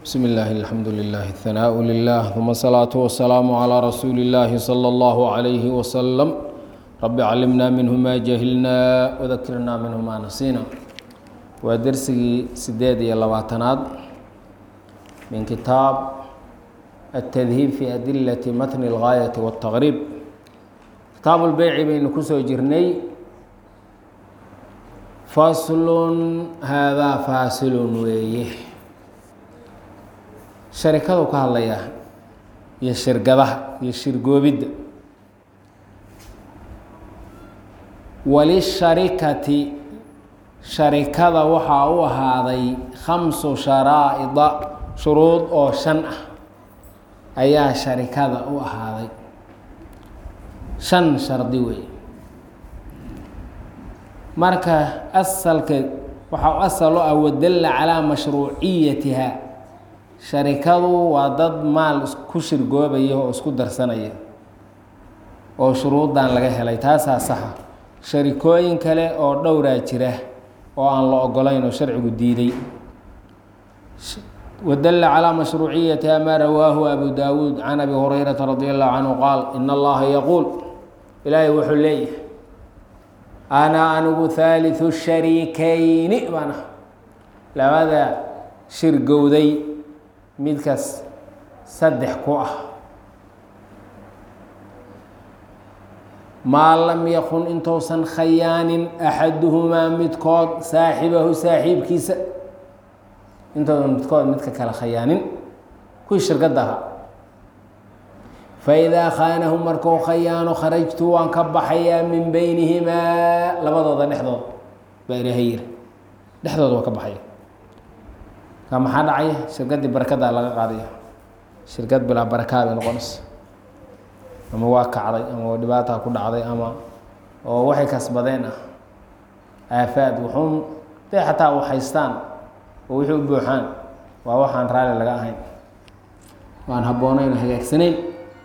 بسم الله الحمد لله الثناء لله ثم الصلاة والسلام على رسول الله صلى الله عليه وسلم رب علمنا منه ما جهلنا وذكرنا منه ما نسينا ودرسي سديد يا لباتناد من كتاب التذهيب في أدلة متن الغاية والتغريب كتاب البيع بين كسو جرني فصل هذا فاصل weeye sharikadu ka hadlayaa iyo shirgadaha iyo shirgoobidda walisharikati sharikada waxaa u ahaaday khamsu sharaa'ida shuruud oo shan ah ayaa sharikada u ahaaday shan shardi weeye marka asalka waxaa asal u ah wadalla calaa mashruuciyatiha sharikadu waa dad maal ku shirgoobaya oo isku darsanaya oo shuruuddan laga helay taasaa saxa sharikooyin kale oo dhowraa jira oo aan la ogolayn oo sharcigu diiday wadalla calaa mashruuciyatiha maa rawaahu abu daawuud can abi hurayrata radi allahu canhu qaal ina allaha yaquul ilaahay wuxuu leeyahay ana anigu haaliثu sharikayni baana labada shirgowday midkaas saddex ku ah maa lam yakun intuusan khayaanin axaduhumaa midkood saaxibahu saaxiibkiisa intoodan midkood midka kale khayaanin kuwii shirkadda ahaa faidaa khaanahu markuu khayaano kharajtu waan ka baxayaa min beynihimaa labadooda dhexdooda baa ilaahay yiri dhexdooda waan ka baxaya ka maxaa dhacaya shirkaddii barakadaa laga qaadaya shirkad bilaa barakaa bay noqonaysa ama waa kacday ama dhibaataa ku dhacday ama oo waxay kasbadeen ah aafaad wuxuun day xataa u haystaan oo wixii u buuxaan waa waxaan raalli laga ahayn waan habboonayn hagaagsanayn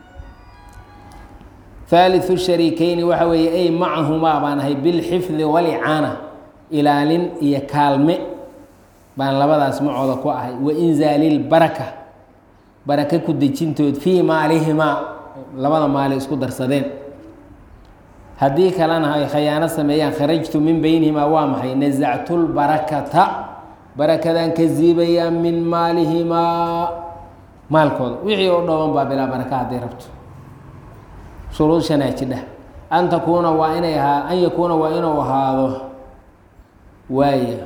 haaliثu shariikeyni waxa weeye ay macahumaa baan ahay bilxifdi walicaana ilaalin iyo kaalme baan labadaas macooda ku ahay wainzaali lbaraka baraka ku dejintood fii maalihimaa labada maali isku darsadeen haddii kalena ay khayaano sameeyaan kharajtu min beynihimaa waa maxay nasactu lbarakata barakadaan ka siibayaa min maalihimaa maalkooda wixii oo dhooban baa bilaa baraka hadday rabto shuruud shanaa jidha an takuuna waa inay ahaa an yakuuna waa inuu ahaado waaya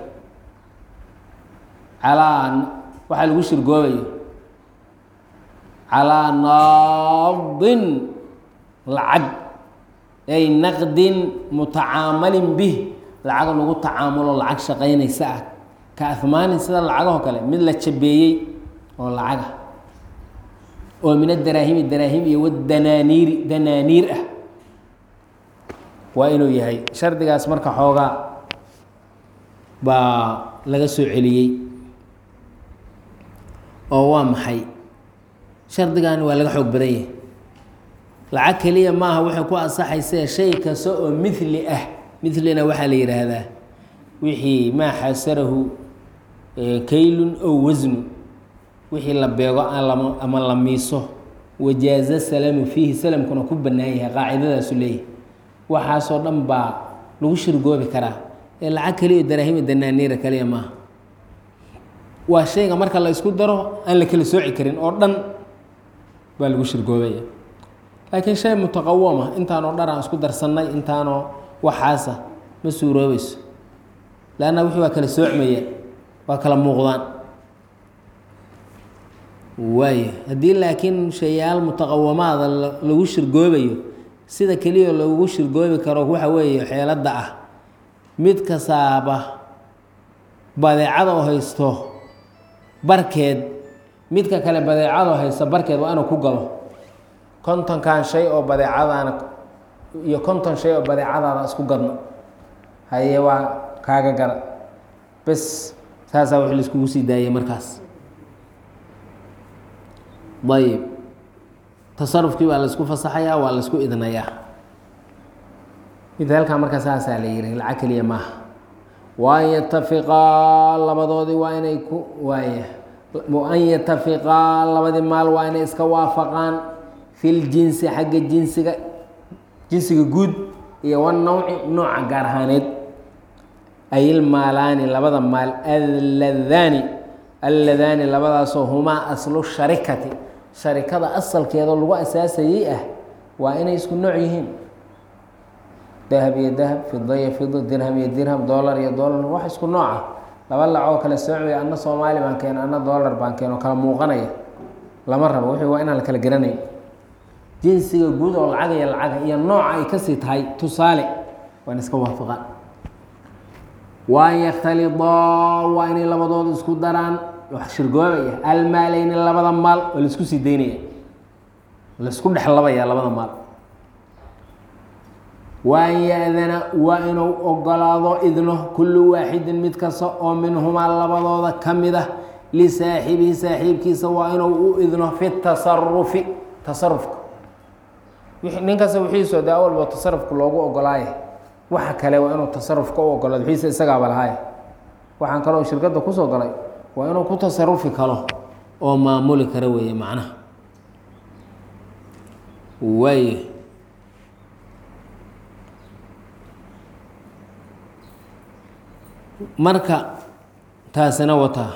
calaa waxaa lagu shirgoobayo calaa naadin lacag ay naqdin mutacaamalin bih lacag lagu tacaamulo lacag shaqaynaysa ah ka ahmaanin sida lacagaho kale mid la jabeeyey oo lacaga oo min adaraahimi daraahim iyo wadanaaniiri danaaniir ah waa inuu yahay shardigaas marka xoogaa baa laga soo celiyey oo waa maxay shardigaani waa laga xoog badan yahay lacag keliya maaha waxay ku ansaxaysee shay kasta oo mithli ah mithlina waxaa la yidhaahdaa wixii maa xasarahu kaylun ow wasnu wixii la beego ama la miiso wajaaza salamu fiihi salamkuna ku bannaan yahay qaacidadaasu leeyahay waxaasoo dhan baa lagu shirgoobi karaa ee lacag keliya daraahima danaaniira kaliya maaha waa shayga marka la isku daro aan la kala sooci karin oo dhan baa lagu shirgoobaya laakiin shay mutaqawama intaanoo dhan aan isku darsannay intaanoo waxaasa ma suuroobayso leanna wixii waa kala soocmaya waa kala muuqdaan waaya haddii laakiin shayaal mutaqawamaada lagu shirgoobayo sida keliya lagu shirgoobi karo waxa weeye xeeladda ah mid kasaaba badeecada oo haysto barkeed midka kale badeecado haysta barkeed waa inuu ku galo kontonkan shay oo badeecadaana iyo konton shay oo badeecadaada isku gadno haye waa kaaga gara bes saasaa wix laiskugu sii daayay markaas ayib tasarufkii baa laisku fasaxayaa waa laisku idnayaa midaalkaa marka saasaa la yihi lacag keliya maaha waan yatafiqaa labadoodii waa inay ku waaya an yatafiqaa labadii maal waa inay iska waafaqaan fi ljinsi xagga jinsiga jinsiga guud iyo wanawci nooca gaar ahaaneed ayilmaalaani labada maal alladaani alladaani labadaasoo humaa aslu sharikati sharikada asalkeeda lagu asaasayey ah waa inay isku nooc yihiin dahab iyo dahab fida iyo fido dirham iyo dirham dollar iyo dollar wax isku nooca laba lacoo kale soocaya anna soomaali baan keeno anna dollar baan keeno kala muuqanaya lama rabo wixii waa inaan la kala garanay jinsiga guud oo lacag iyo lacaga iyo nooca ay kasii tahay tusaale waa in iska waafaqaan waan yakhtalidaa waa inay labadooda isku daraan wax shirgoobaya almaaleyni labada maal oo laisku sii daynaya laisku dhexlabaya labada maal waan ya-dana waa inuu ogolaado idno kullu waaxidin mid kasta oo minhumaa labadooda ka mid ah lisaaxibihi saaxiibkiisa waa inuu u idno fi tasarufi tasarufka nin kasta wixiiso de awalba tasarufka loogu ogolaaye waxa kale waa inuu tasarufka u ogolaado wixiisa isagaaba lahaaye waxaan kaloo shirkadda kusoo galay waa inuu ku tasarufi karo oo maamuli kara weeye macnaha waay marka taasina wataa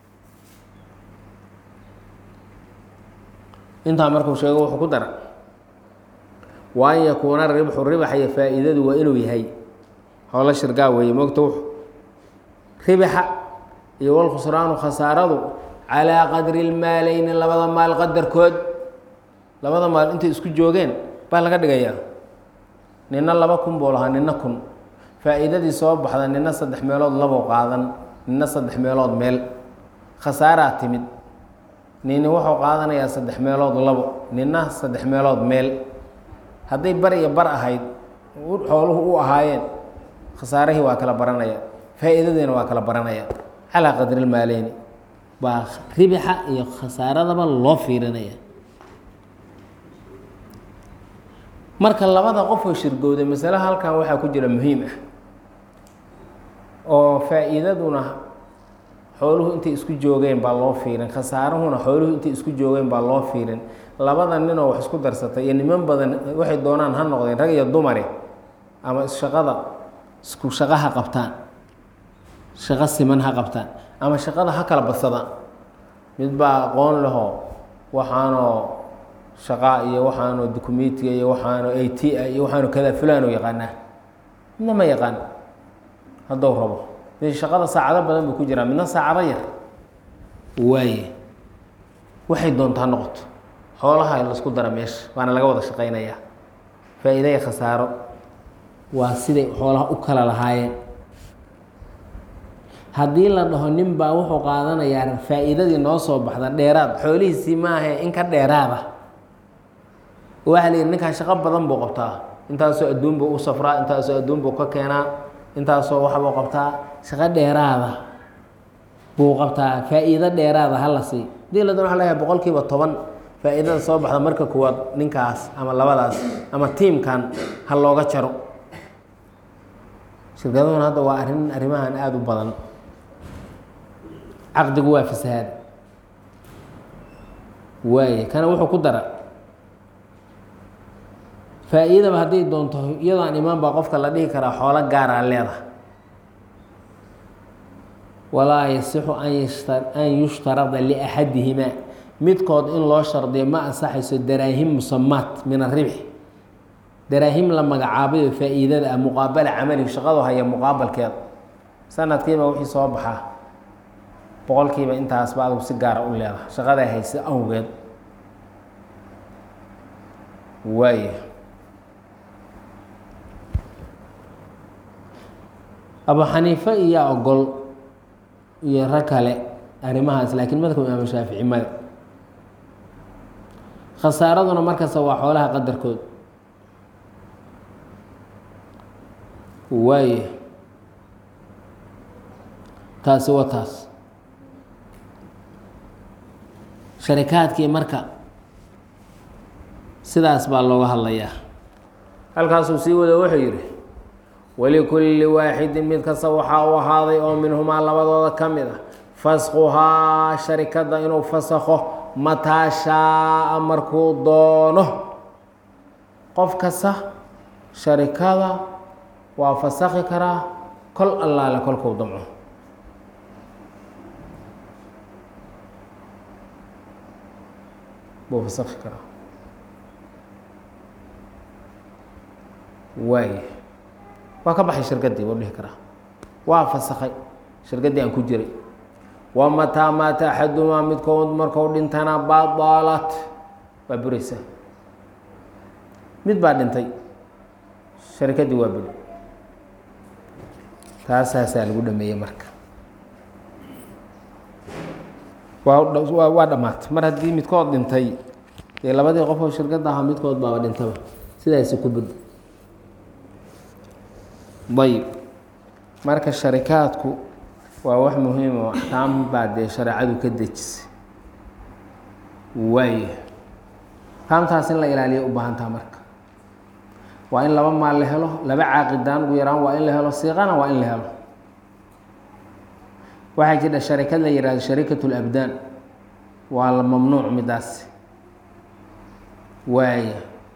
intaa markuu sheego wuxuu ku dara wa an yakuuna ribxu ribax iyo faa-iidadu waa inuu yahay howlo shirgaa weeye mogta wuxu ribaxa iyo walkhusraanu khasaaradu calaa qadri lmaaleyni labada maal qadarkood labada maal intay isku joogeen baa laga dhigayaa nina laba kun buu lahaa nina kun faa-iidadii soo baxda nina saddex meelood labou qaadan nina saddex meelood meel khasaaraa timid nini wuxuu qaadanayaa saddex meelood labo nina saddex meelood meel hadday bar iyo bar ahayd xooluhu u ahaayeen khasaarihii waa kala baranaya faa-iidadiina waa kala baranaya calaa qadri lmaaleyni baa ribixa iyo khasaaradaba loo fiirinaya marka labada qofoo shirgowday masale halkan waxaa ku jira muhiim ah oo faa-iidaduna xooluhu intay isku joogeen baa loo fiirin khasaaruhuna xooluhu intay isku joogeen baa loo fiirin labada ninoo wax isku darsatay iyo niman badan waxay doonaan ha noqdeen rag iyo dumare ama shaqada isku shaqo ha qabtaan shaqo siman ha qabtaan ama shaqada ha kala badsadaan mid baa aqoon lehoo waxaanoo shaqaa iyo waxaanoo dukumentiga iyo waxaanoo a t a iyo waxaanoo kada fulaan oo yaqaanaa midna ma yaqaan haddou rabo mid shaqada saacado badan buu ku jiraa midna saacado yar waaye waxay doontaa noqoto xoolaha laisku dara meesha waana laga wada shaqaynayaa faa-iida iyo khasaaro waa siday xoolaha u kala lahaayeen haddii la dhaho nin baa wuxuu qaadanayaa faa-iidadii noo soo baxda dheeraad xoolihiisii maahae in ka dheeraada waxaa la yidhi ninkaan shaqo badan buu qabtaa intaasoo adduun buu u safraa intaasoo adduun buu ka keenaa intaasoo waxbuu qabtaa shaqo dheeraada buu qabtaa faa-iido dheeraada hala sii hadii la doon waa layahay boqol kiiba toban faa-iidada soo baxda marka kuwaad ninkaas ama labadaas ama tiimkan ha looga jaro shirkaduhuna hadda waa arrin arrimahan aada u badan caqdigu waa fasahaad waaye kana wuxuu ku dara faa-iidaba hadday doonto iyadoo aan imaan baa qofka la dhihi karaa xoolo gaaraa leedahay walaa yasixu an yushtarada liaxadihimaa midkood in loo shardiyo ma ansaxayso daraahim musamaat min aribx daraahim la magacaabayo faa-iidada ah muqaabala camali shaqadu haya muqaabalkeeda sanadkiiba wixii soo baxaa boqolkiiba intaasba adigu si gaara u leedahay shaqadaa haysa awgeed waaya abu xaniife iyo ogol iyo rag kale arrimahaas laakiin madkab imaam shaafici mada khasaaraduna markasta waa xoolaha qadarkood waaye taasi waa taas sharikaadkii marka sidaas baa looga hadlayaa halkaasuu sii wado wuxuu yidhi walikulli waaxidin mid kasta waxaa u ahaaday oo minhumaa labadooda ka mid ah fasquhaa sharikadda inuu fasakho mataa shaaa markuu doono qof kasta sharikada waa fasakhi karaa kol allaale kolkuu damco buu fasakhi karaa waay waa ka baxay shirkaddii buu dhihi karaa waa fasakhay shirkaddii aan ku jiray wa mataa maata axadumaa midkood marku dhintana badalat waa buraysaa mid baa dhintay sharikaddii waa buri taasaasaa lagu dhameeyey marka waa waa dhammaatay mar haddii midkood dhintay dee labadii qof oo shirkadda ahaa midkood baaba dhintaba sidaasi ku bud ayb marka sharikaadku waa wax muhiim oo axkaam baa dee shareecadu ka dejisay waay axkaamtaas in la ilaaliya u baahantaha marka waa in laba maal la helo laba caaqidaan ugu yaraan waa in la helo siiqana waa in la helo waxaa jira sharikad la yihahdo shariikat labdaan waa la mamnuuc midaasi waaya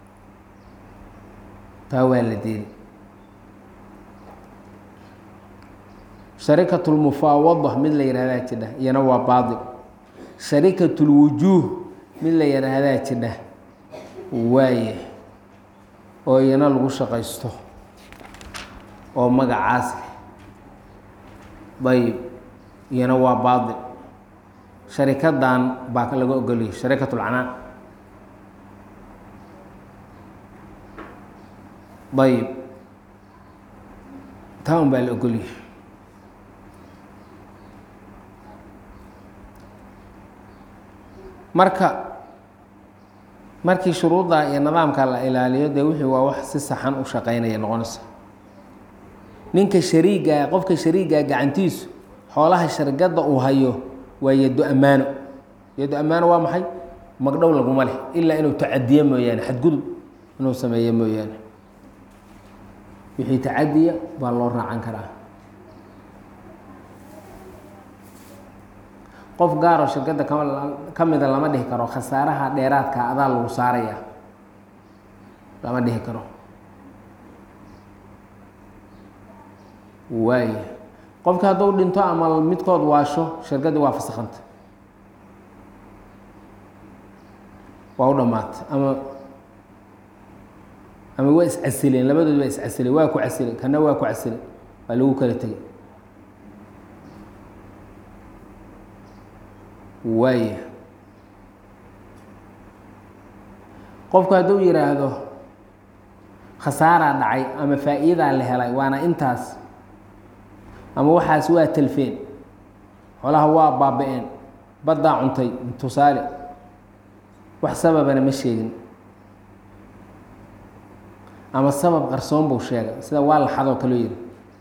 taa waa la diiday shariikat lmufaawada mid la yihahdaa jidha iyana waa baail shariikat lwujuuh mid la yihahdaa jidha waaye oo iyana lagu shaqaysto oo magacaas ayb iyana waa baail sharikadan baa laga ogoliyay shariikat lcanaan ayb taa un baa la ogoliyay marka markii shuruudda iyo nidaamka la ilaaliyo dee wixii waa wax si saxan u shaqeynaya noqonaysa ninka shariigaa qofka shariigaa gacantiisu xoolaha shargadda uu hayo waa yado ammaano yado ammaano waa maxay magdhow laguma leh ilaa inuu tacadiye mooyaane xadgudub inuu sameeyo mooyaane wixii tacadiya baa loo raacan karaa qof gaaroo shirkadda kama ka mida lama dhihi karo khasaaraha dheeraadka adaa lagu saaraya lama dhihi karo waaya qofka hadduu dhinto ama midkood waasho shirkaddii waa fasakhanta waa u dhammaatay ama ama waa iscasileen labadood waa iscasileen waa ku casilay kana waa ku casilay waa lagu kala tegay waaya qofku hadduu yidhaahdo khasaaraa dhacay ama faa'iidaa la helay waana intaas ama waxaas waa telfeen xoolaha waa baaba-een baddaa cuntay tusaale wax sababana ma sheegin ama sabab qarsoon buu sheegay sida waa laxadoo kaloo yidhi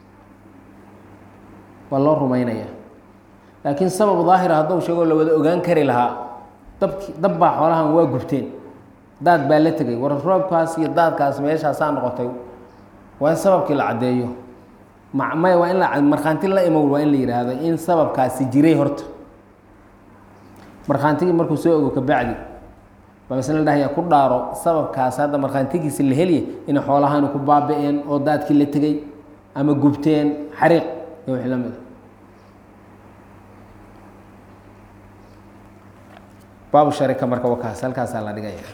waa loo rumaynaya laakiin sabab daahira hadduu sheegoo la wada ogaan kari lahaa dabki dab baa xoolahan waa gubteen daad baa la tegay war roobkaas iyo daadkaas meeshaasaa noqotay waa in sababkii la caddeeyo maya waa in la markhaanti la imow waa in la yidhaahdo in sababkaasi jiray horta markhaantigii markuu soo ogo kabacdi baa masle la dhahaya ku dhaaro sababkaas hadda markhaantigiisi la heliya inay xoolahaani ku baaba-een oo daadkii la tegey ama gubteen xariiq iyo wixii la mid a baabu sharika marka wakaas halkaasaa la dhigaya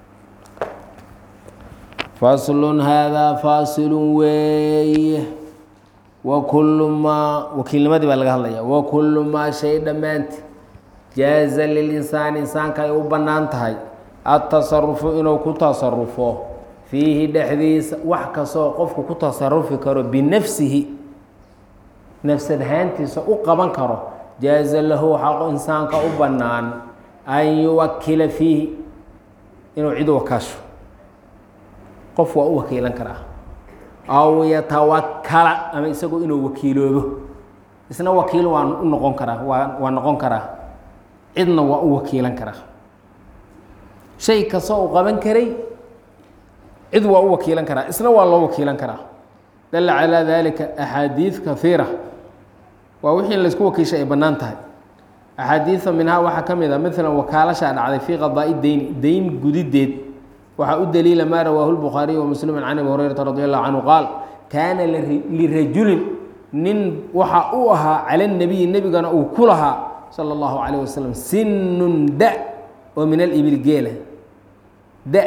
faslun haadaa faasilun weeye wa kullu maa wakiilnimadii baa laga hadlaya wa kullu maa shay dhammaanti jaaza lilinsaani insaanka ay u bannaan tahay adtasarufu inuu ku tasarufo fiihi dhexdiisa wax kastoo qofku ku tasarufi karo binafsihi nafsad ahaantiisa u qaban karo jaaza lahu xaqu insaanka u bannaan an yuwakila fiihi inuu cid wakaasho qof waa u wakiilan karaa aw yatawakala ama isagu inuu wakiiloobo isna wakiil waa u noqon karaa waa waa noqon karaa cidna waa u wakiilan karaa shay kastoo uu qaban karay cid waa u wakiilan karaa isna waa loo wakiilan karaa dalla calaa dalika axaadiid kahiira waa wixii in laysku wakiishay ay bannaan tahay axaadiida minhaa waxaa ka mid a maalan wakaalashaa dhacday fii qadaa'i deyni deyn gudideed waxaa u daliila maa rawaahu lbukhaariy wa muslimu can abi hurayrata radi allahu canhu qaal kaana lirajulin nin waxa uu ahaa cala nabiyi nebigana uu ku lahaa sala allahu calayh wasalam sinun da oo min alibil geela da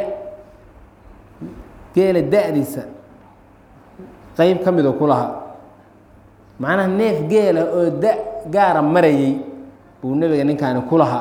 geela da-diisa qeyb ka midoo ku lahaa macnaha neef geela oo da gaara marayay buu nebiga ninkaani ku lahaa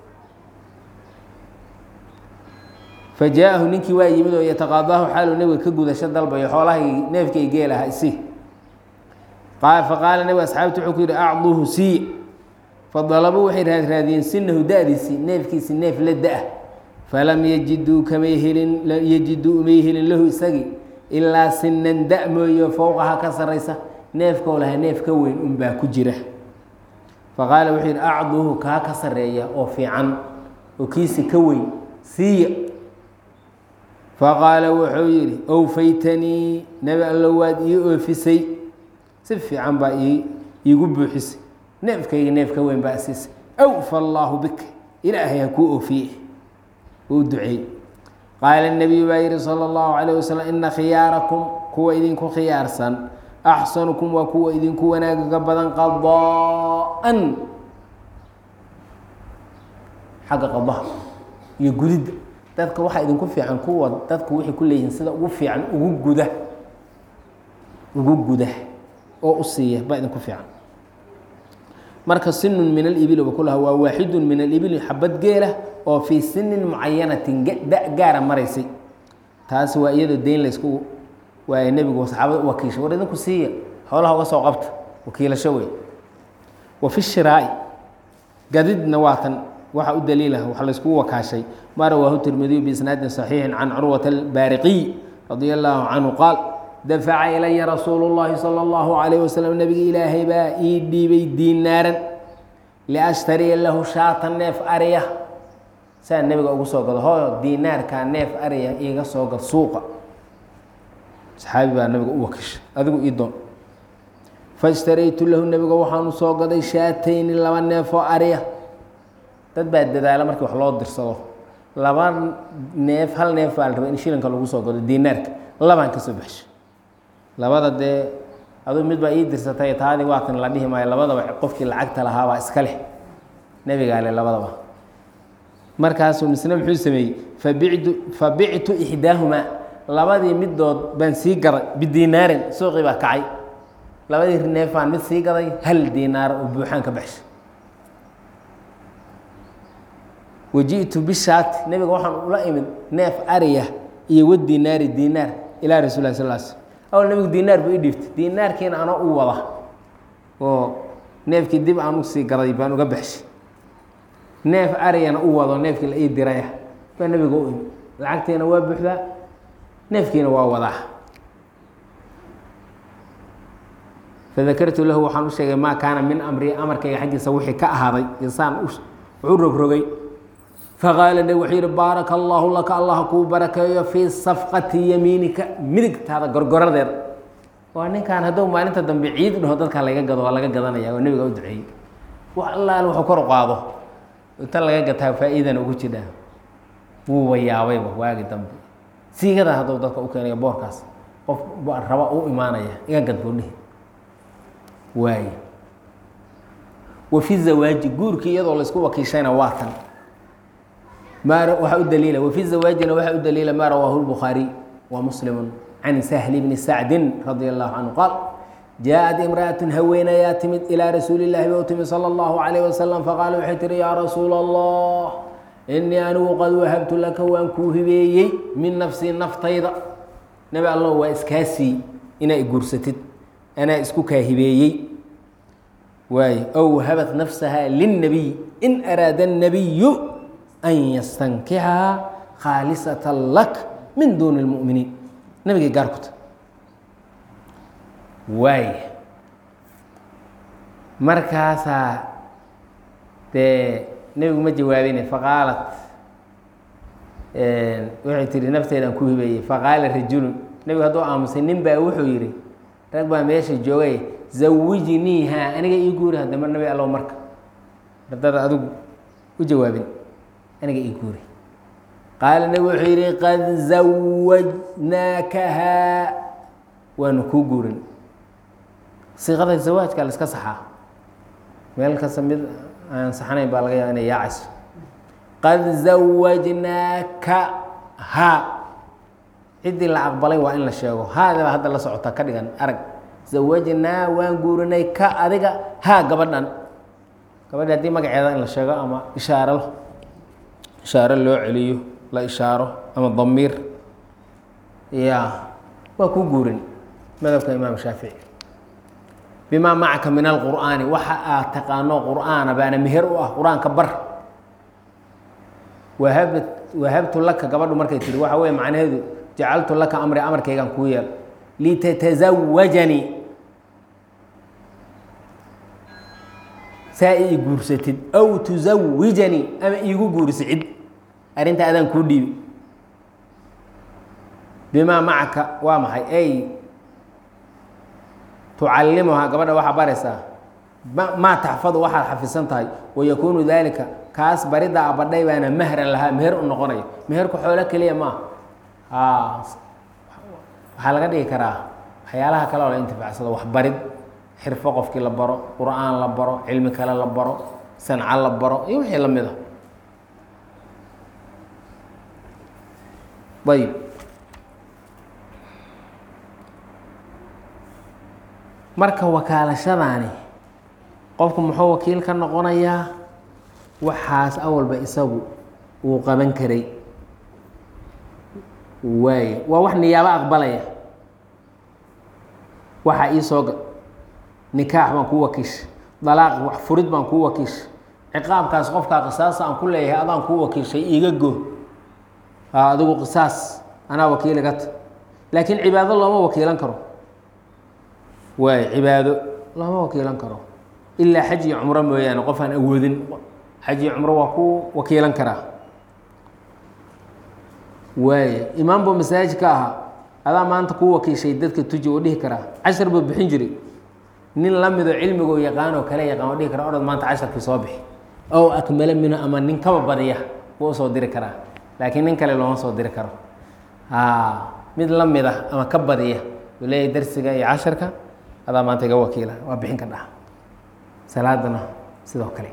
fa jaa-ahu ninkii waa yimid oo yataqaadaahu xaaluu nebiga ka gudasho dalbayo xoolahai neefkay geel aha isi faqaala nebiga asxaabti wuxuu ku yidhi acduuhu siiya fadalabuu waxay raadraadiyeen sinahu da-diisii neefkiisi neef la da-ah falam yajiduu kamay helin yajiduu umay helin lahu isagii ilaa sinan da mooyo fowqaha ka saraysa neefkoo lahaa neef ka weyn unbaa ku jira faqaala wuxuu yidhi acduuhu kaa ka sareeya oo fiican oo kiisi ka weyn siiya faqaala wuxuu yidhi owfaytanii nebi allo waad ii oofisay si fiican baa iigu buuxisay neefkayga neef ka weyn baa siisay awfa allaahu bika ilaahay ha kuu oofiye uu duceey qaala nebiyu baa yihi sala allahu calayh wasalam ina khiyaarakum kuwa idinku khiyaarsan axsanukum waa kuwa idinku wanaagaga badan qadaa-an xagga qadaha iyo gudidda dadka waxaa idinku fiican kuwa dadku waxay ku leeyihiin sida ugu fiican ugu guda ugu guda oo u siiya baa idinku fiican marka sinun min alibil ba ku laha waa waaxidun min alibili xabad geela oo fii sinin mucayanatin da gaara maraysay taasi waa iyadoo deyn laysku waay nebigu saxaabada u wakiishay war idinku siiya xoolaha uga soo qabta wakiilasho wey wa fi shiraa'i gadidna waa tan waxaa u daliilah waxa layskugu wakaashay ma rawaahu tirmidiyu biisnaadin saxiixin can curwata albaariqiy radia allaahu canhu qaal dafaca ilaya rasuulu llaahi sala allahu calayh wasalam nebiga ilaahay baa ii dhiibay diinaaran liashtariya lahu shaatan neef ariya saa nebiga ugu soo gado hooyo diinaarkaa neef ariya iiga soo gad suuqa saxaabi baa nabiga u wakiishay adigu ii doon faishtaraytu lahu nebiga waxaanu soo gaday shaatayni laba neefoo ariya dad baa dadaala markii wax loo dirsado laba neef hal neef baa la raba in shilinka lagu soo gado diinaarka labaan ka soo baxshay labada dee aduu mid baa ii dirsatay taadii waatan la dhihi maayo labadaba qofkii lacagta lahaabaa iska leh nebigaa leh labadaba markaasuu misne muxuu sameeyey fabictu fabictu ixdaahumaa labadii midood baan sii gaday bidiinaarin suuqii baa kacay labadii neefaan mid sii gaday hal diinaar oo buuxaan ka baxshay waji'tu bishaati nebiga waxaan ula imid neef ariya iyo wa diinaari diinaar ilaa rasul lah sal sl awal nebigu diinaar buu ii dhiiftay diinaarkiina anoo u wada oo neefkii dib aan usii gaday baan uga baxshay neef ariyana u wado neefkii la ii diraya baa nebiga u imid lacagtiina waa buuxdaa neefkiina waa wadaa fadakartu lahu waxaan u sheegay maa kaana min amri amarkayga xaggiisa wixii ka ahaaday insaan wuxuu rogrogay faqaala neb wuxuu yihi baaraka allaahu laka allah kuu barakeeyo fii safqati yamiinika midigtaada gorgoradeeda waa ninkaan hadduu maalinta dambe ciid dhaho dadka laga gado waa laga gadanaya oo nebiga u duceeyey wax allaal wuxuu kor u qaado inta laga gataa faa-iidana ugu jidhaa wuuba yaabayba waagi dambe siigada hadduu dadka u keenayo boorkaas qof raba u imaanaya iga gad buu dhihi waaye wa fi zawaaji guurkii iyadoo laysku wakiishayna waa tan maa waxaa u daliila wafi zawaajina waxaa u daliila maa rawaahu lbukhaariy wa muslimu can sahli bni sacdin radia allahu canhu qaal jaaءat imra'atun haweenayaa timid ilaa rasuuli llahi ba u timid salى اllahu calayh wasalam faqaala waxay tihi yaa rasuula allah inii anigu qad wahabtu laka waan kuu hibeeyey min nafsii naftayda nebi allah waa iskaasii inaa guursatid anaa isku kaa hibeeyey waaye ow wahabat nafsaha lilnabiy in araada الnabiyu an yastankixaha khaalisata lak min duuni اlmu'miniin nabigay gaar ku ta waay markaasaa dee nebigu ma jawaabine faqaalat waxay tihi nafteedaan ku hibeeyey faqaala rajulun nebigu hadduu aamusay nin baa wuxuu yidhi rag baa meesha joogay zawijniiha aniga ii guuri haddama nabi allow marka haddaad adigu u jawaabin aniga ii guuri qaala nebi wuxuu yidhi qad zawajnaakahaa waanu kuu guurin siiqada zawaajka la iska saxaa meel kasta mid aan saxanayn baa laga yaaba inay yaacayso qad zawajnaaka ha ciddii la aqbalay waa in la sheego haadaba hadda la socota ka dhigan arag zawajnaa waan guurinay ka adiga haa gabadhan gabadhi haddii magaceeda in la sheego ama ishaaro ishaaro loo celiyo la ishaaro ama damiir ya waa ku guurin madhabka imaam shaafici bimaa macaka min alqur'aani waxa aad taqaano qur'aana baana meher u ah qur-aanka bar wahab wahabtu laka gabadhu markay tihi waxa weye macnaheedu jacaltu laka amri amarkaygaan kuu yeel litatazawajanii saa ii guursatid aw tuzawijanii ama iigu guuriso cid arrinta adaan kuu dhiibi bimaa macaka waa maxay ay tucallimuhaa gabadha waxaa baraysaa maa taxfadu waxaad xafisan tahay wayakuunu daalika kaas baridda abadhay baana mahran lahaa meher u noqonayo meherku xoolo keliya maaha waxaa laga dhigi karaa waxyaalaha kale oo la intifaacsado waxbarid xirfo qofkii la baro qur-aan la baro cilmi kale la baro sanco la baro iyo wixii la mid a ayb marka wakaalashadaani qofku muxuu wakiil ka noqonayaa waxaas awalba isagu uu qaban karay waaye waa wax niyaabo aqbalaya waxaa ii soo gal nikaax baan kuu wakiisha dalaaq wax furid baan kuu wakiisha ciqaabkaas qofkaa qisaasa aan ku leeyahay adaan kuu wakiishay iiga go adigu qisaas anaa wakiiliga ta laakiin cibaado looma wakiilan karo waay cibaado looma wakiilan karo ilaa xaj iyo cumro mooyaane qof aan awoodin xaj iyo cumro waa ku wakiilan karaa waaya imaam buu masaajid ka ahaa adaa maanta kuu wakiishay dadka tuji oo dhihi karaa cashar buu bixin jiray nin la midoo cilmigoo yaqaan oo kale yaqaan oo dhihi kara orod maanta casharkii soo bixi ow akmala minhu ama nin kaba badiya buu usoo diri karaa laakiin nin kale looma soo diri karo mid la mid ah ama ka badiya uu leeyahay darsiga iyo casharka adaa maanta iga wakiila waa bixin ka dhaha salaadana sidoo kale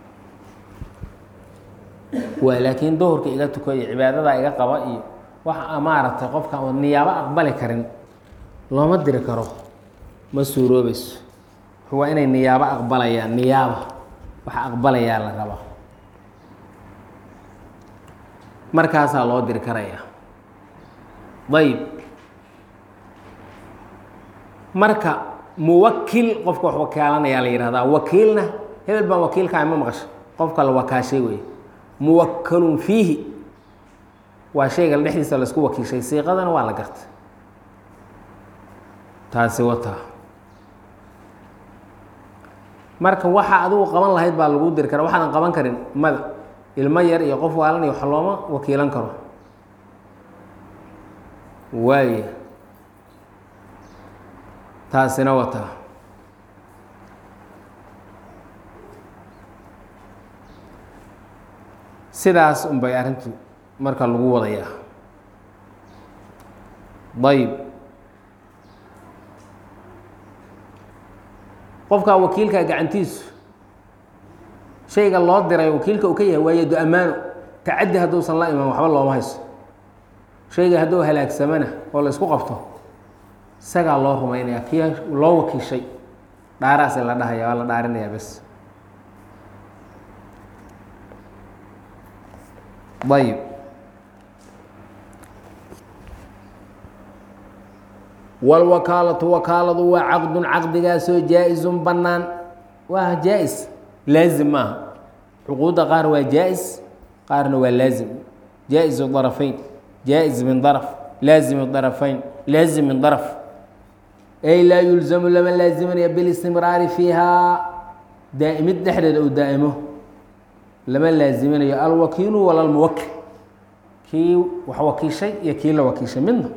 waa laakiin duhurka iga tuko iyo cibaadadaa iga qaba iyo wax maaragtay qofka oo niyaabo aqbali karin looma diri karo ma suuroobayso waa inay niyaabo aqbalayaan niyaaba wax aqbalayaa la rabaa markaasaa loo diri karaya ayb marka muwakil qofka wax wakaalanayaa la yihahdaa wakiilna hebel baan wakiilkaa ma maqasho qofka la wakaashay wey muwakalun fiihi waa shayga dhexdiisa laisku wakiishay siiqadana waa la garta taasi wataa marka waxa adigu qaban lahayd baa lagu diri kara waxaadan qaban karin mada ilmo yar iyo qof waalanay wax looma wakiilan karo waaya taasina wataa sidaas un bay arrintu marka lagu wadayaa ayb qofkaa wakiilkaa gacantiisu shayga loo diray wakiilka uu ka yahay waa yado ammaano tacaddi hadduusan la iman waxba looma hayso shayga hadduu halaagsamana oo la isku qabto isagaa loo rumaynaya kii loo wakiishay dhaaraasi la dhahaya waa la dhaarinayaa bes ayb wاlwakaalatu wakaaladu waa caqdun caqdigaasoo jaa-izun bannaan waa jaa-is laazim maaha cuquudda qaar waa jaa-is qaarna waa laazim jaa-izu darafeyn jaa-is min daraf laazim darafeyn laazim min daraf ay laa yulzamu lama laazimanaya bilistimraari fiihaa daa'imid dhexdeeda uu daa'imo lama laaziminayo alwakiilu wala lmuwakil kii wax wakiishay iyo kii la wakiishay midna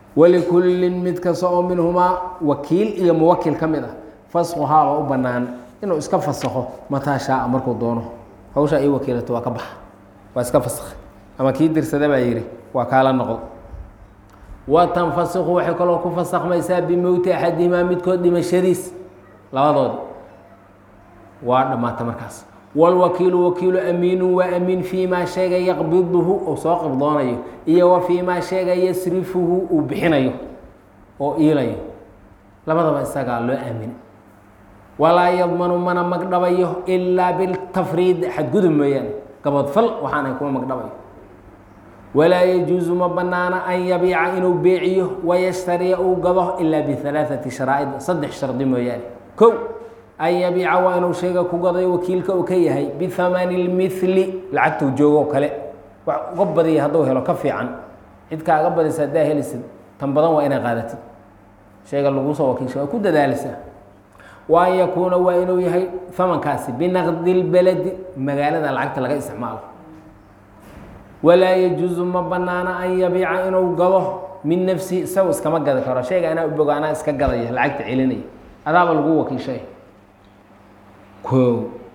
walikullin mid kasta oo minhumaa wakiil iyo muwakil ka mid ah fasquhaaba u bannaan inuu iska fasakho mataa shaaa markuu doono hawsha ii wakiilato waa ka baxa waa iska fasakhay ama kii dirsada baa yidhi waa kaala noqdo wa tanfasikhu waxay kaloo ku fasakhmaysaa bimowti axadihimaa midkood dhimashadiis labadoodi waa dhammaata markaas wاlwakiilu wakiilu amiinu waa amiin fii maa sheega yaqbiduhu uu soo qibdoonayo iyo wa fii maa sheega yasrifuhu uu bixinayo oo iilayo labadaba isagaa loo aamin walaa yadmanu mana magdhabayo ilaa biltafriid xadgudub mooyaane gabodfal waxaanay kuma magdhabayo walaa yajuusu ma banaana an yabiica inuu beeciyo wayashtariya uu gado ilaa bihalaaثati sharaa'id saddex shardi mooyaane kow an yabiica waa inuu shayga ku gadayo wakiilka uu ka yahay bihamani اlmihli lacagtuu joogo kale wax uga badiya hadduu helo ka fiican cid kaaga badisa haddaa helisid tan badan waa inay qaadatid shayga lagu soo wakiisha waa ku dadaalisa wa an yakuuna waa inuu yahay hamankaasi binaqdi اlbeledi magaalada lacagta laga isticmaalo walaa yajuusu ma banaana an yabiica inuu gado min nafsihi isagu iskama gadi karo shayga anaa ubogo anaa iska gadaya lacagta celinaya adaaba lagu wakiishay koow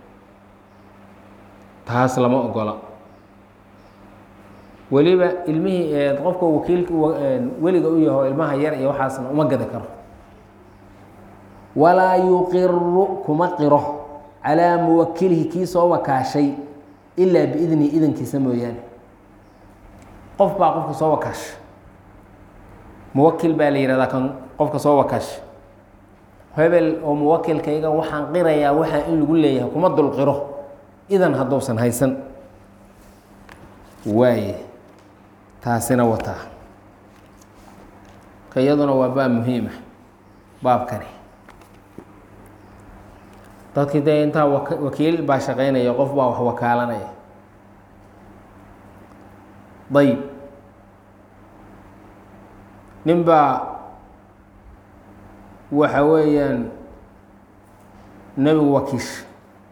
taas lama ogola weliba ilmihii qofka wakiilka weliga u yaho ilmaha yar iyo waxaasna uma gadi karo walaa yuqiru kuma qiro calaa muwakilihi kii soo wakaashay ilaa biidnihi idankiisa mooyaane qof baa qofka soo wakaasha muwakil baa la yihahdaa kan qofka soo wakaasha hebel oo muwakilkayga waxaan qirayaa waxaa in lagu leeyahay kuma dul qiro idan hadduusan haysan waaye taasina wataa ka iyaduna waa baab muhiima baabkani dadkii dee intaa wak wakiil baa shaqaynaya qof baa wax wakaalanaya dayib nin baa waxa weeyaan nebigu wakiisha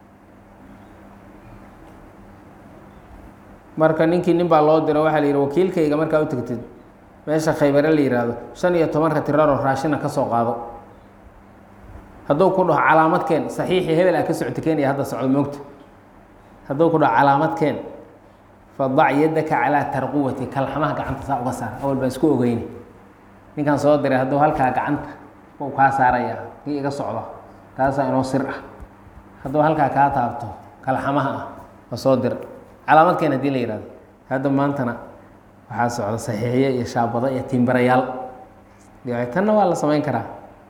marka ninkii nin baa loo diro waxaa la yidhi wakiilkayga markaa u tegtid meesha khaybare la yidhaahdo shan iyo tobanka tiraroo raashina ka soo qaado hadduu ku dhaho calaamad keen saxiixii hebel aa ka socota keenaya hadda socdo moogta hadduu ku dhaho calaamad keen fadac yadaka calaa tarquwati kalxamaha gacanta saa uga saar awal baa isku ogeyni ninkan soo diray hadduu halkaa gacanta u kaa saaraya kii iga socdo taasaa inoo sir ah hadduu halkaa kaa taabto kalxamaha ah waa soo dir calaamad keen hadii la yihahdo hadda maantana waxaa socda saxiixiye iyo shaabado iyo timbarayaal tanna waa la samayn karaa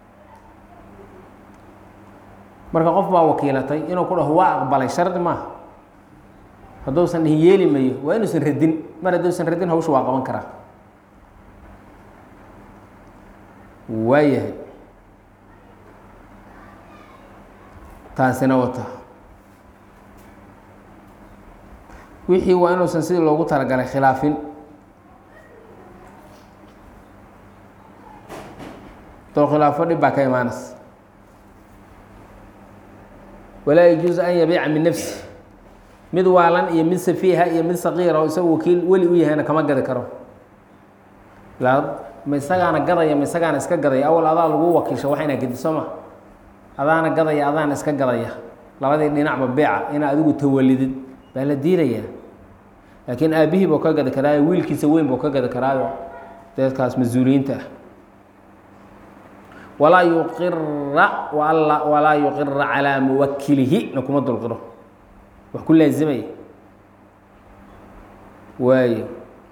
marka qof baa wakiilatay inuu ku dhaho waa aqbalay shardi maaha hadduusan dhihin yeeli mayo waa inuusan radin mar hadduusan radin hawsha waa qaban karaa waayahay taasina wata wixii waa inuusan sidii loogu talagalay khilaafin doo khilaafo dhib baa ka imaanaysa walaa yajuusu an yabiica min nafsi mid waalan iyo mid safiiha iyo mid saqiira oo isagu wakiil weli u yahayna kama gadi karo ma isagaana gadaya ma isagaana iska gadaya awal adaa lagu wakiisha wax inaa gedi soo ma adaana gadaya adaana iska gadaya labadii dhinacba beeca inaa adigu tawalidid baa la diidayaa laakiin aabihii buu ka gadi karaayo wiilkiisa weyn buu ka gadi karaayo dadkaas mas-uuliyiinta ah walaa yuqira walaa yuqira calaa muwakilihi na kuma dulqiro wax ku laazimaya waayo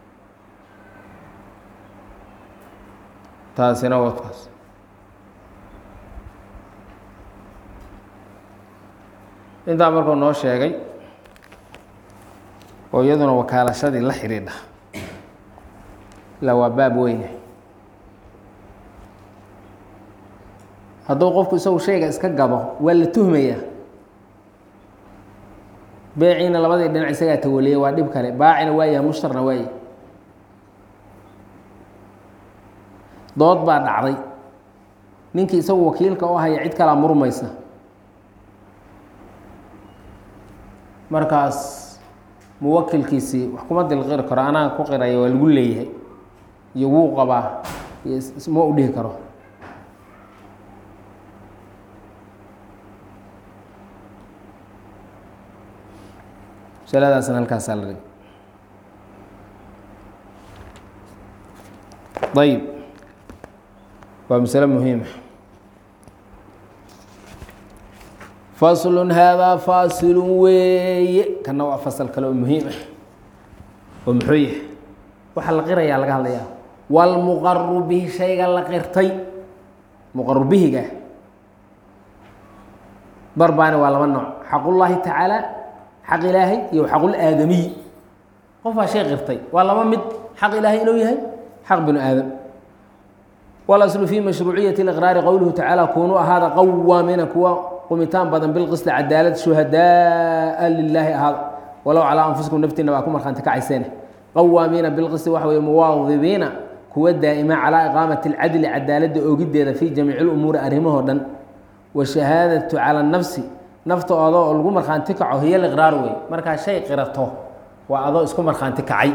taasina wadkaas intaa markuu noo sheegay oo iyaduna wakaalashadii la xidhiidha ilaa waa baab weyne hadduu qofku isagu shayga iska gado waa la tuhmayaa beeciina labadii dhinac isagaa tawaliyay waa dhib kale baacina waayaha mushtarna waaye dood baa dhacday ninkii isagu wakiilka u haya cid kalaa murmaysa markaas muwakilkiisii wax kuma dilqiri karo anaa ku qiraya waa lagu leeyahay iyo wuu qabaa iyo ma u dhihi karo masaladaasna halkaasaa la dhigay ayib waa masale muhiima faslun haadaa faasilun weeye kana waa fasal kale oo muhiim ah oo muxuu yahay waxaa la qirayaa laga hadlayaa wاlmuqaru bihi shayga la qirtay muqaru bihiga barbaani waa laba nooc xaqullaahi tacaala xaq ilaahay iyo xaqulaadamiy qof baa shay qirtay waa laba mid xaq ilaahay inuu yahay xaq binu aadam wاlaslu fi mashruuciyati اliqraari qowluhu tacaala kunuu ahaada qawaamina kuwa qumitaan badan bilqisli cadaalad shuhadaa lilaahi ahaada walow calaa anfusikum naftiina baa ku markhaanti kacayseene qawaamiina bilqisti waxa weye muwaadibiina kuwa daa'ima calaa iqaamati alcadli cadaaladda oogiddeeda fii jamiici lumuuri arrimahoo dhan washahaadatu cala nafsi nafta adoo oo lagu markhaanti kaco hiyo liqraar wey markaa shay qirato waa adoo isku markhaanti kacay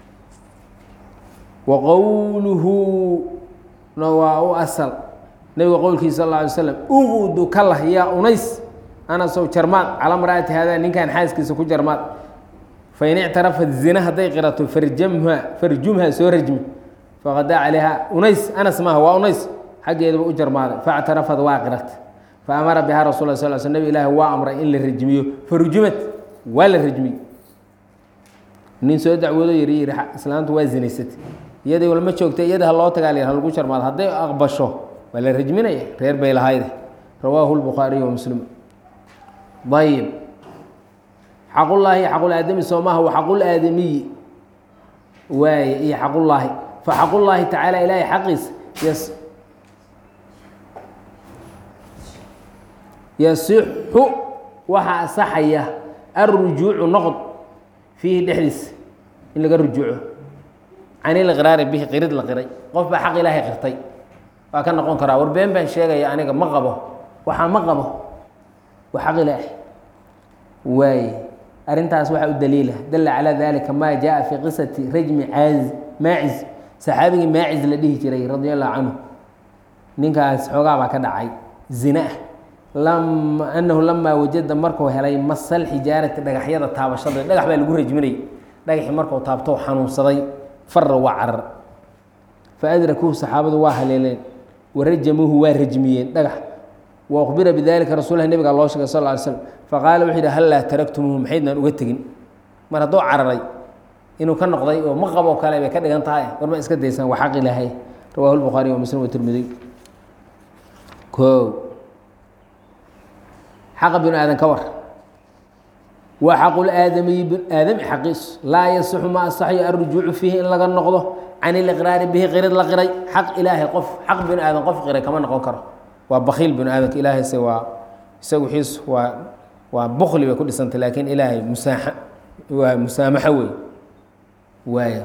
wa qowluhu na waa u asal nebiga qowlkiisa sal alla alay slam uqudu kalah yaa unays anasow jarmaad calaa maraati haadaa ninkan xaaskiisa ku jarmaad fain ictarafat zina hadday qirato farjamha farjumha soo rajmi faqadaa calayha unays anas maaha waa unays xaggeedaba u jarmaaday faاctarafad waa qirat faamara bihaa rasul sal sl nabig ilaahi waa amray in la rajmiyo farujumad waa la rajmiy nin soo dacwoodo yiri yiri islaantu waa zinaysatay iyadii walma joogta iyada ha loo tagaa ha lagu jarmaado hadday aqbasho waa la rajminaya reer bay lahayde rawaahu lbukhaariy wa muslim ayib xaqullaahi xaqulaadami soo maaha wa xaqulaadamiyi waaye iyo xaqullaahi fa xaqullaahi tacaala ilaahay xaqiisa yas yasixu waxaa asaxaya alrujuucu noqod fiihi dhexdiisa in laga rujuuco can iliqraari bihi qirid la qiray qof baa xaq ilaahay qirtay waa ka noqon karaa war been baan sheegaya aniga ma qabo waxaa ma qabo waa xaq ilaahay waaye arrintaas waxaa u daliila dalla calaa dalika maa jaa fii qisati rajmi caazi maaciz saxaabigii maaciz la dhihi jiray radia allahu canhu ninkaas xoogaa baa ka dhacay zina ah lam anahu lamaa wajada markuu helay masal xijaarati dhagaxyada taabashada dhagax baa lagu rajminayay dhagaxii markuu taabto xanuunsaday fara waa carar fa adrakuuhu saxaabadu waa haleeleen warajamuuhu waa rajmiyeen dhagax wa ukhbira bidalika rasuulahi nabiga loo sheegay sal ly slm faqaala wuxuu yidhi hallaa taraktumuuhu maxaydnaan uga tegin mar hadduu cararay inuu ka noqday oo ma qaboo kale bay ka dhigan tahay war ma iska daysaan waa xaq ilaahay rawahu lbukhaariy wa muslim watirmidiy o xaqa binu aadan ka war wa xaqulaadamiyi aadami xaqiisu laa yasixu ma asaxyo alrujuucu fiihi in laga noqdo can iliqraari bihi qirid la qiray xaq ilaahay qof xaq binu aadan qof qiray kama noqon karo waa bakiil binu aadanka ilaahayse waa isagu xiis waa waa bukli bay ku dhisantay laakiin ilaahay musaaxa waa musaamaxo wey waaya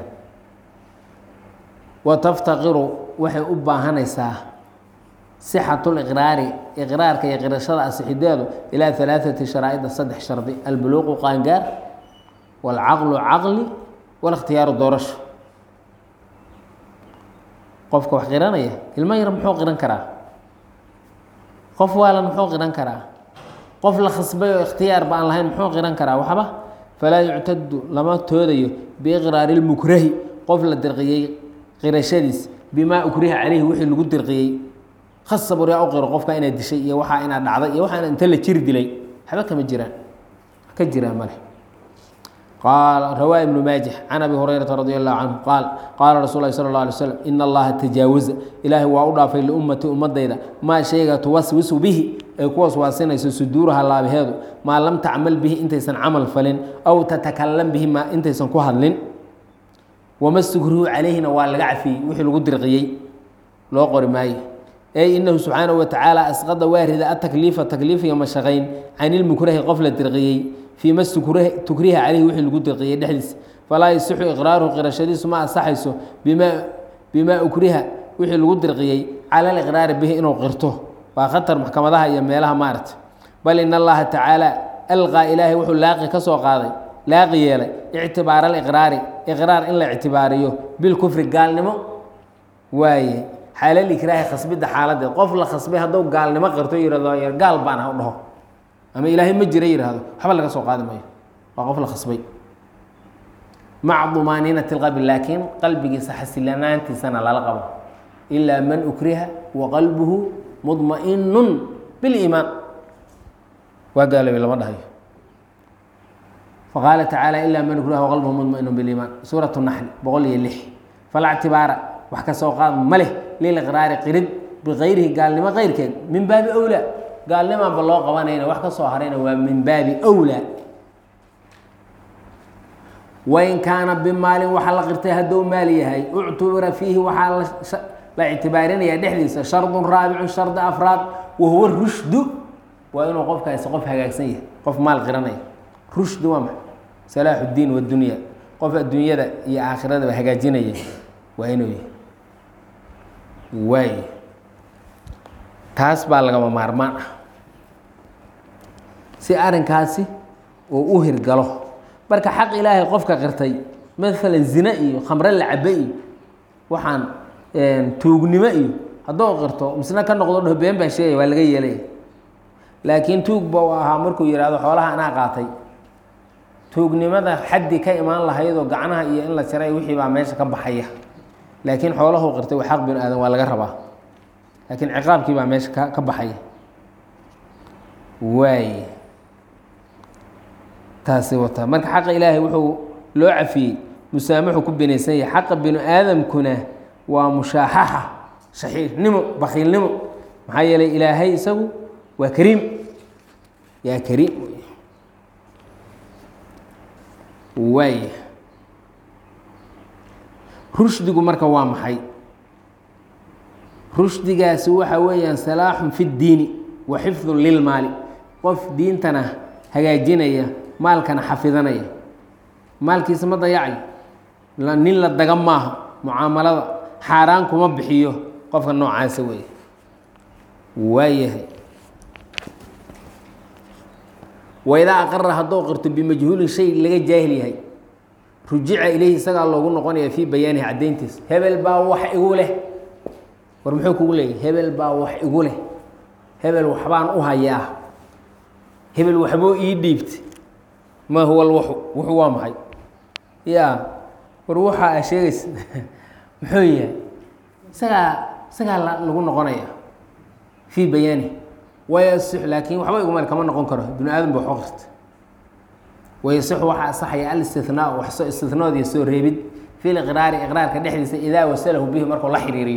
wa taftaqiru waxay u baahanaysaa sixatu liqraari iqraarka iyo qirashada asixideedu ilaa alaaثati sharaa'ida saddex shardi albuluuqu qaangaar wاlcaqlu caqli wاlاkhtiyaaru doorasho qofka wax qiranaya ilmo yar muxuu qiran karaa qof waalan muxuu qiran karaa qof la khasbay oo ikhtiyaar ba aan lahayn muxuu qiran karaa waxba falaa yuctadu lama toodayo biiqraari اlmukrahi qof la dirqiyey qirashadiis bimaa ukriha caleyhi wixii lagu dirqiyey khasab waryaa u qiro qofka inaad dishay iyo waxaa inaad dhacday iyo waxaa inta la jiri dilay waxba kama jiraan ka jiraan male qaal rawaa ibnu maajix can abi hurayrata radi allahu canhu qaal qaala rasul lahi sala اllah alay slam ina allaha tajaawaza ilaahay waa u dhaafay liummati ummadayda maa shayga tuwaswisu bihi ay ku waswaasinayso suduuraha laabaheedu maa lam tacmal bihi intaysan camal falin aw tatakalam bihi ma intaysan ku hadlin wama sugruhu calayhina waa laga cafiyey wixii lagu dirqiyey loo qori maayo ey inahu subxaanahu watacaala asqada waa rida atakliifa takliifiga mashaqayn can ilmukrahi qof la dirqiyey fii ma tukriha caleyhi wixii lagu dirqiyey dhexdiisa falaa yasixu iqraaruhu qirashadiisu ma asaxayso bima bimaa ukriha wixii lagu dirqiyey cala aliqraari bihi inuu qirto waa khatar maxkamadaha iyo meelaha maaragta bal in allaha tacaala alqaa ilaahay wuxuu laaqi ka soo qaaday laaqi yeelay ictibaara aliqraari iqraar in la ictibaariyo bilkufri gaalnimo waaye xaalal ikraahi khasbidda xaaladeed qof la khasbay hadduu gaalnimo qirto yihahdo gaal baan ha u dhaho ama ilaahay ma jira yihahdo waxba laga soo qaadi maayo waa qof la khasbay maca dumaaniinati اlqalbi laakiin qalbigiisa xasilanaantiisana lala qabo ilaa man ukriha wa qalbuhu mudma'inun biliimaan waa gaaloobay lama dhahayo faqaala tacaala ilaa man ukriha waqalbuhu mudma'inun biliimaan suuratu naxli boqol iyo lix falaa ctibaara wax ka soo qaad ma leh liliqraari qirid bikayrihi gaalnimo keyrkeed min baabi owlaa gaalnimaanba loo qabanayna wax ka soo harayna waa min baabi owlaa wain kaana bimaalin waxaa la qirtay hadduu maal yahay uctubira fiihi waxaa la ictibaarinayaa dhexdiisa shardun raabicun shardi afraad wahuwa rushdu waa inuu qofkaasi qof hagaagsan yahay qof maal qiranaya rushdu waa maxa salaaxu اdiin wadunya qof adduunyada iyo aakhiradaba hagaajinaya waa inuu yahay waay taas baa lagama maarmaan ah si arrinkaasi uu u hirgalo marka xaq ilaahay qofka qirtay maalan zine iyo khamre la cabe iyo waxaan tuugnimo iyo hadduu qirto misna ka noqdo dhaho been baan sheegaya waa laga yeelaya laakiin tuug ba u ahaa markuu yihahdo xoolaha anaa qaatay tuugnimada xaddi ka imaan lahaydoo gacnaha iyo in la jaray wixii baa meesha ka baxaya laakiin xoolahu qirtay waa xaq binu aadan waa laga rabaa laakiin ciqaabkii baa meesha ka ka baxaya waay taasi wataa marka xaqa ilaahay wuxuu loo cafiyey musaamaxu ku binaysan yahay xaqa binu aadamkuna waa mushaaxaxa shaxiixnimo bakiilnimo maxaa yeelay ilaahay isagu waa kariim yaa kariim waay rushdigu marka waa maxay rushdigaasi waxa weeyaan salaaxun fi ddiini wa xifdun lilmaali qof diintana hagaajinaya maalkana xafidanaya maalkiisa ma dayacayo nin la daga maaha mucaamalada xaaraan kuma bixiyo qofka noocaasa weeye waayahay waidaa aqara hadduu qirto bimajhuulin shay laga jaahil yahay rujica ilayhi isagaa loogu noqonaya fii bayaanihi caddayntiisa hebel baa wax igu leh war muxuu kugu leeyahy hebel baa wax igu leh hebel waxbaan u hayaa hebel waxbuu ii dhiibtay ma huwa lwuxu wuxu waa maxay ya war waxa a sheegaysa muxuu yahay isagaa isagaa lagu noqonaya fii bayaanihi wayasix laakiin waxba igumeel kama noqon karo binu aadam ba waxu qirta wayasixu waxaa asaxaya alistinaau wax istinaadiyo soo reebid fi liqraari iqraarka dhexdiisa idaa wasalahu bihi markuu la xiriiriyo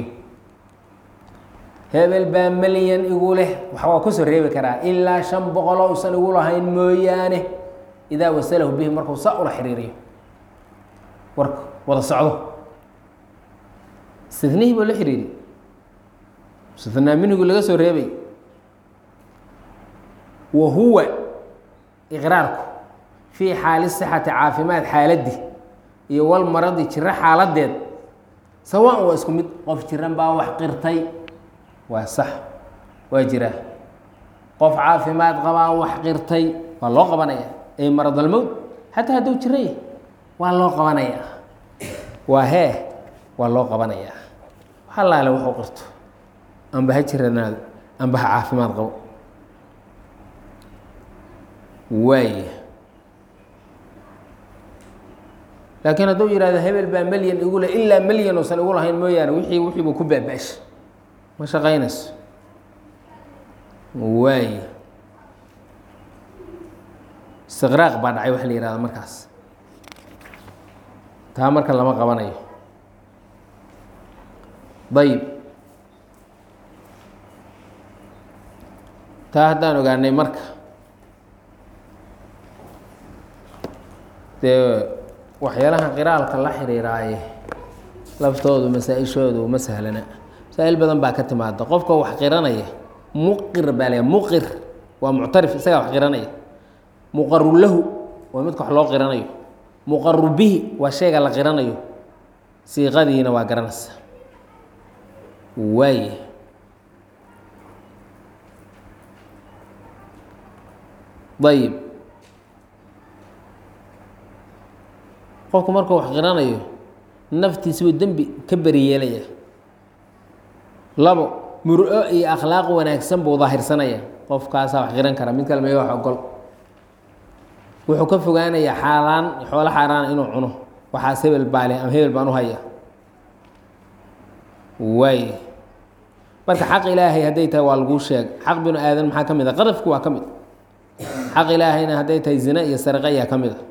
hebel baa melyan igu leh waxbaa kusoo reebi karaa ilaa shan boqoloo usan igu lahayn mooyaane idaa wasalahu bihi markuu sa ula xiriiriyo warka wada socdo istinihii buu la xiriiri istinaa minhigu laga soo reebay wa huwa iqraarku fii xaali sixati caafimaad xaaladdi iyo walmaradi jiro xaaladeed sawaan waa isku mid qof jiran baa wax qirtay waa sax waa jiraa qof caafimaad qabaa wax qirtay waa loo qabanaya ay maradalmowd xataa hadduu jiran yahy waa loo qabanayaa waa hee waa loo qabanayaa halaale wuxuu qirto amba ha jiranaado amba ha caafimaad qabo waay laakiin hadduu yihahdo hebel baa melyan igu le ilaa melyan uusan igu lahayn mooyaane wixii wixiibuu ku baaba-sha ma shaqaynayso waay istiqraaq baa dhacay waxa la yihahda markaas taa marka lama qabanayo dayib taa haddaan ogaanay marka dee waxyaalaha qiraalka la xiriiraaye laftoodu masaa-ishoodu ma sahlana masaa-il badan baa ka timaada qofka wax qiranaya muqir baa la muqir waa muctarif isagaa wax qiranaya muqaru lahu waa midka wax loo qiranayo muqaru bihi waa shayga la qiranayo siiqadiina waa garanaysa waay ayib qofku markuu wax qiranayo naftiisa buu dembi ka beri yeelaya labo muro iyo akhlaaq wanaagsan buu daahirsanaya qofkaasaa wax qiran kara mid kale may wax ogol wuxuu ka fogaanayaa xaaraan xoolo xaaraana inuu cuno waxaas hebel baale ama hebel baan u haya waay marka xaq ilaahay hadday tahay waa laguu sheeg xaq binu aadan maxaa ka mid a qadafki waa ka mid xaq ilaahayna hadday tahay zina iyo sariqa ayaa ka mid a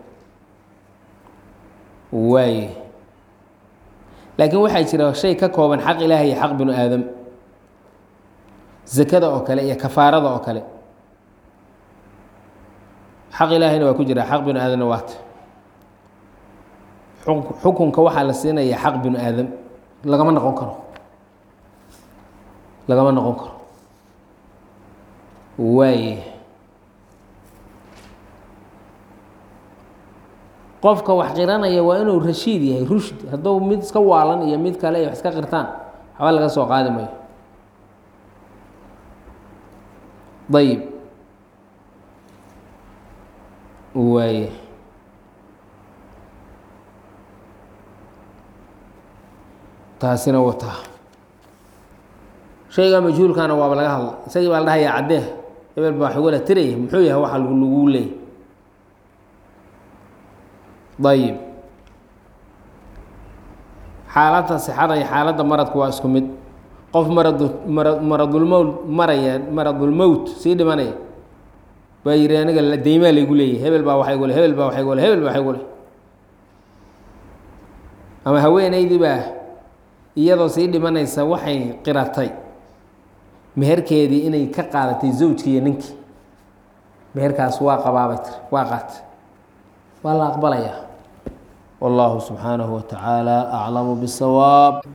waay laakiin waxaa jira shay ka kooban xaq ilaahay iyo xaq binu aadam zakada oo kale iyo kafaarada oo kale xaq ilaahayna waa ku jira xaq binu aadamna waata xukunka waxaa la siinaya xaq binu aadam lagama noqon karo lagama noqon karo waaye qofka wax qiranaya waa inuu rashiid yahay rushd hadduu mid iska waalan iyo mid kale ay wax iska qirtaan waxba laga soo qaadi mayo ayib waaye taasina wataa shaygaa majhuulkana waaba laga hadla isagii baa la dhahayaa caddee hebel baa xogala tiraya muxuu yahay waxa lagu leeyay ayib xaaladda sixada iyo xaaladda maradku waa isku mid qof maradu mara maradulmowt maraya maradulmowt sii dhimanaya baa yidhi aniga deymaa laygu leeyahy hebel baa waxay gule hebel baa waxay gule hebel baa waxay gule ama haweenaydii baa iyadoo sii dhimanaysa waxay qiratay meherkeedii inay ka qaadatay zawjkii iyo ninkii meherkaas waa qabaabay tir waa qaatay waa la aqbalayaa والله سبحانه وتعالى أعلم بالصواب